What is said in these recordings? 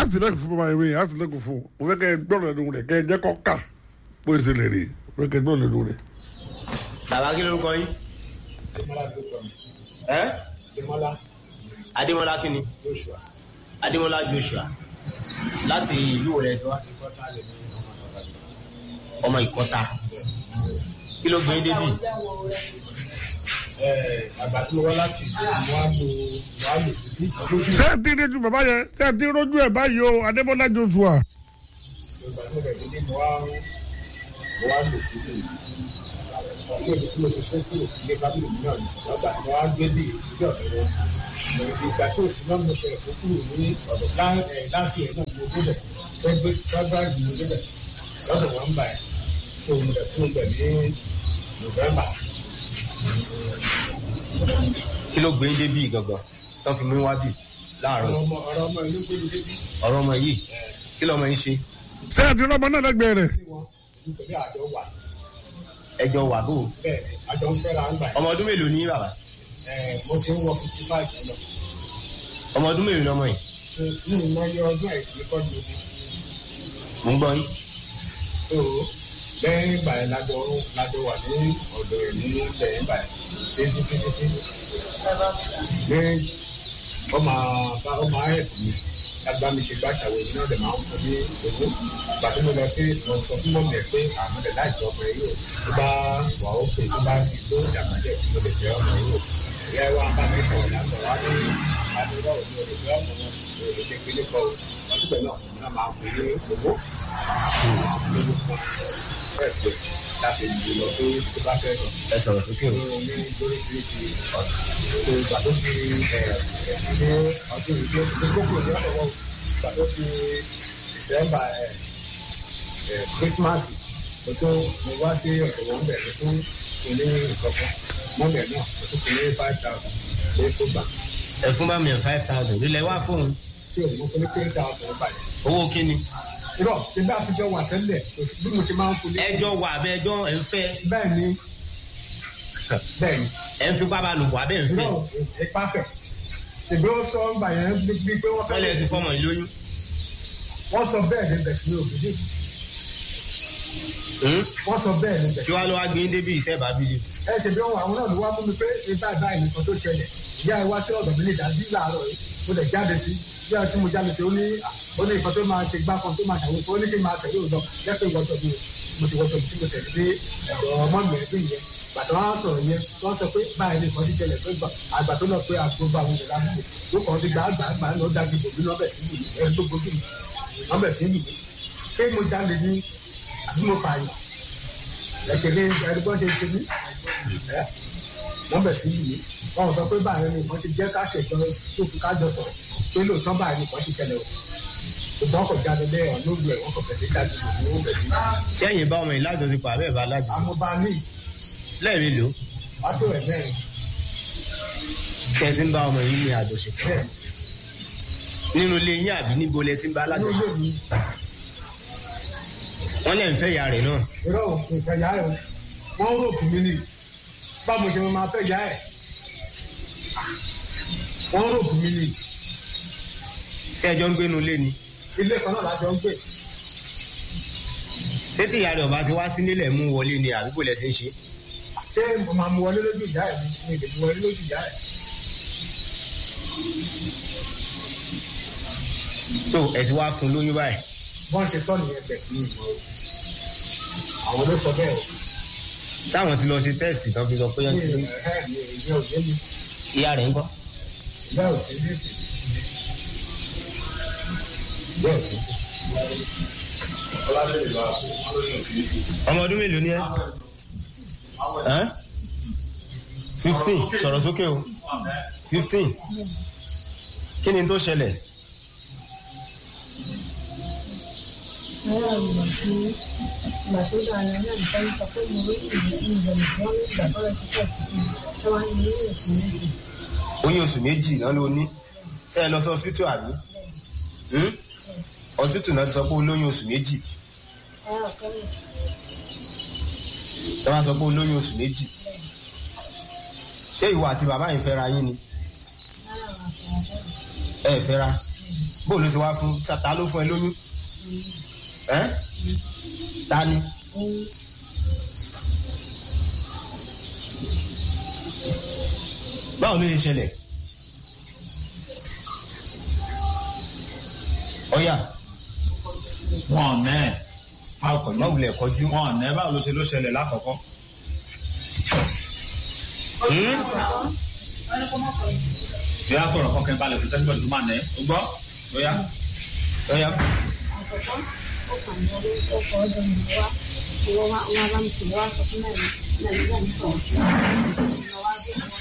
àtìlẹ́kùn fún bàbá mi àtìlẹ́kùn fún mo fẹ́ kẹ́ ẹ gbọ́dọ̀ lẹ́nu rẹ̀ kẹ́ ẹ jẹ́ kọ́ kà bó ṣe lè rí mo fẹ́ kẹ́ ẹ gbọ́dọ̀ lẹ́nu rẹ̀. bàbá kí lórúkọ yín. ẹ Adémọ́lá adémọlá kí ni Joshua adémọlá joshua láti ìlú rẹ sí wa ìkọ́tà lè ní ọmọ ọ̀gá mi. ọmọ ìkọta kí ló gbé yín débì àgbà tí mo wá láti ìlú mo wá lo mo wá lò sí ọdún ṣé ẹ ti rojú bàbá yẹn ṣé ẹ ti rojú ẹ báyìí o adébọ́lá joshua. ìgbà tí mo bẹ̀rẹ̀ ní mo wá mo wá lò sí ìlú ilé ibi tí mo ti fẹ́ kúrò ilé bábìlì mi náà ni lọ́gbà mo wá gbé bí ìdílé ọ̀dọ́ wọn ìgbà tí òsì náà mo fẹ́ kó kúrò ní ọ̀dọ̀ láti ẹ̀ náà mo débẹ̀ gbẹgbẹ gbẹgbẹ mo débẹ̀ lọ́dọ̀ wọn ń bà ẹ̀ so mo dẹ̀ kúrò bẹ̀ ní November kí ló gbé yín débì gangan tán fi mú wá bì láàárọ̀ ọ̀rọ̀ ọmọ ọ̀rọ̀ ọmọ ìlú gbé mi débi ọ̀rọ̀ ọmọ yìí kí lọmọ yín ṣe ṣé ẹ ti rọ́mọ náà lẹ́gbẹ̀ẹ́ rẹ̀. sí wọn nítorí àjọ wà ẹjọ wà bò bẹ́ẹ̀ ni àjọ ń fẹ́ra ń gbà ọmọ ọdún mélòó ní bàbá ẹ̀ mo ti ń wọ fifty five lọ ọmọ ọdún mélòó ní ọmọ yìí ní ìmọ̀ye ọdún àìsí kọ́ ni omi mò ń gbọ́ yín so lẹ́yìn ìgbà yẹn lájọ lájọ wà ní ọ̀dọ̀ ẹ̀ ní lẹ́yìn ìgbà yẹn títí títí títí lẹ́yìn ọmọ bá ọmọ ayẹ̀ mi lágbá mi ṣe gbá ṣàwọ̀ èmi náà dẹ̀ máa ń fún ní owó gbàtí mo lọ sí mo sọ fún mọ́mí ẹ̀ pé àmọ́ dẹ̀ láì jọ ọmọ yìí o tó bá wà ó pè tó bá ti tó ìdàgbà díẹ̀ sí mo lè jẹ́ ọmọ yìí o ìyá ẹ wá bá mi sọ̀rọ̀ yàtọ̀ wá ní àdúrà òní o lè jẹ́ ọmọ wọn o lè jẹ́ kíní kọ́ o ọ̀sùpẹ̀ náà èmi náà máa ń fún ní owó lórí fún ẹ̀ pé láti ìlú lọ tó tó bá fẹ́ lọ ẹ sọ̀rọ̀ sókè o ní lóríṣiríṣi ọ̀nà tó ìgbà tó fi ẹ̀ ní ọdún ìgbé gbogbo ní ọ̀dọ̀ wọn ìgbà tó fi december ẹ̀ ẹ̀ christmas mo tó mo wá sí ọ̀dọ̀ wọn bẹ̀ mo tún kò ní ìkọ̀kọ̀ mọ́bẹ̀ náà mo tún kò ní five thousand pé kó gbà ẹ fún bàmí ẹ five thousand lílẹ̀ wá fóun tí òun mo fún ní three thousand báyìí. owó kíni irọ́ tí bá ti jọ wà tẹ́lẹ̀ kò sí bí mo ti máa ń fún ní. ẹjọ wà abẹ ẹjọ ẹ ń fẹ́ bẹ́ẹ̀ ni bẹ́ẹ̀ ni ẹ ń fipá bá lò wà bẹ́ẹ̀ ń fẹ́ irọ́ ipa fẹ̀ ṣèbí ó sọ ń bà yẹn bí pé wọ́n wọ́n lè ti fẹ́ fọmọ yìí lóyún wọ́n sọ bẹ́ẹ̀ ní bẹ̀ sí òbí Hmm? wọ́n sọ bẹ́ẹ̀ ní bẹ̀ kí wàá lọ wá gbé yín débi ìfẹ́ bá bí yìí ẹ ṣe bí wọn àwọn náà ló wá mú mi pé ibà báyìí nìkan tó ṣẹlẹ̀ ìyá ẹ wá sí ọ̀dọ̀ mi ní ìdájí láàárọ̀ yìí mo lè jáde sí bí a ti mo jáde sí ó ní ó ní nǹkan tó máa ṣe gbá kan tó máa ṣàwọn ó ní kí n máa tẹ̀lé òun lọ jẹ́ pé ìwọ́tọ̀ mi mo ti wọ́tọ̀ mi tí mo tẹ̀lé dé ọ̀dọ̀ ọmọ mi ẹgbẹ́ yẹn bàtà wọn á sọ̀rọ̀ yẹn wọ́n sọ pé báyìí nìkan ti ṣẹlẹ̀ pé àgbà tó lọ pé àgbo bá àwọn ìlera mi ló kàn ti gbà àgbà àgbà lọ dájú bòmí lọ́bẹ̀ sí ìlú ẹni tó gbójú mi lọ́bẹ̀ sí ìlú ṣé mo jáde ní àbí mo pààyàn ẹ̀ṣẹ̀ ní ẹni tó ṣe ṣe ní ẹ̀ wọ́n bẹ̀ sí yìí wọ́n sọ pé báyìí ni wọ́n ti jẹ́ káṣẹ̀jọ tó fi kájọ sọ̀rọ̀ pé lóòótọ́ báyìí ni wọ́n ti ṣẹlẹ̀ o ṣùgbọ́n kò jáde lẹ́yìn ọ̀nà ògùn ẹ̀ wọ́n kò fẹ̀sẹ̀ jáde lòdì ó bẹ̀ sí. sẹ́yìn bá ọmọ yìí lájọṣepọ̀ àbẹ́ bá lájọ amọba ní lẹ́ẹ̀mí lò wàtò ẹ̀ mẹ́rin tẹ́ ẹ ti ń bá ọmọ yìí ní àjọṣepọ̀ bẹ́ẹ̀ nínú ilé yín àbí níbo lẹ ti ń bá ní lájọṣepọ̀ ilé mi wọ́n lẹ́ ń fẹ́ ìyá rẹ̀ náà irọ́ nǹkan yá ẹ̀ wọ́n rògbò mí ni báwo ṣe máa fẹ́ yá ẹ̀ wọ́n rògbò mí ni tí ẹjọ́ ń gbénu ilé ni ilé kan náà lájọ ń gbé ṣé tí ìyá rẹ̀ ọba ti wá sí nílẹ̀ mú wọlé ni àdúgbò lẹ ti ń ṣe ṣé mo máa mú wọlé lójú ìyá ẹ̀ mi mi lè mú wọlé lójú ìyá ẹ̀ tó ẹ ti wá fún lóyún báyìí bọ́n ṣe sọ nìyẹn bẹ̀ ní ìmọ̀ o àwọn ló sọ bẹ́ẹ̀ o táwọn ti lọ ṣe tẹ́sítì tán fi sọ pé ní wọ́n ti lóyún ìrẹ̀ ní ìyá òye mi ìyá rẹ̀ ń kọ́ ìyá òsè ní ìsìn ìyá òsè ọmọ ọdún mélòó ni ẹ Ẹ́n? fifteen sọ̀rọ̀ sókè o fifteen kí ni tó ṣẹlẹ̀ àwọn ìgbà tí ìgbà tó dára náà nìkan sọ pé mo rí ìwé ìbẹ̀rù tí wọ́n ní ìgbà tó lọ sí pẹ̀lú sí i tí wọ́n ní ní èsì méjì. oyún oṣù méjì náà ló ní ṣé ẹ lọ sí hospital àbí Hmm? hospital náà ti sọ pé ó lóyún oṣù méjì ẹ̀rọ kẹ́mi ẹ wá sọ pé ó lóyún oṣù méjì ṣé ìwọ àti bàbá yìí fẹ́ra yín ni lára àwọn àfẹ́rẹ́ ẹ fẹ́ra bóòlù sì wá fún ta ló fún ẹ lóyún ẹ ta ni òun báwo ló lè ṣẹlẹ̀ ọ̀yà wọn ò nẹ́ ẹ̀ a kò ní má wulẹ̀ kọjú wọn ò nẹ́ báwo ló ṣe ló ṣẹlẹ̀ lákọ̀ọ́kọ́. bí a sọ̀rọ̀ kọ́kẹ́ balẹ̀ kò sẹ́ni bọ́ọ̀lù tó máa nẹ́ o gbọ́ bóyá ọ̀yà àkọ́kọ́ ó kàn ní orí ọkọ̀ ọdún mi wá ìwọ wa wọn bá mi sùn wá sọ fún mẹ́rin mẹ́rin náà ní sọ̀rọ̀ sí i wá bí wọn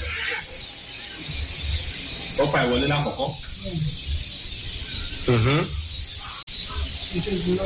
ó fa ìwọlé lákọ̀ọ́kọ́ mhm, ìkejì lọ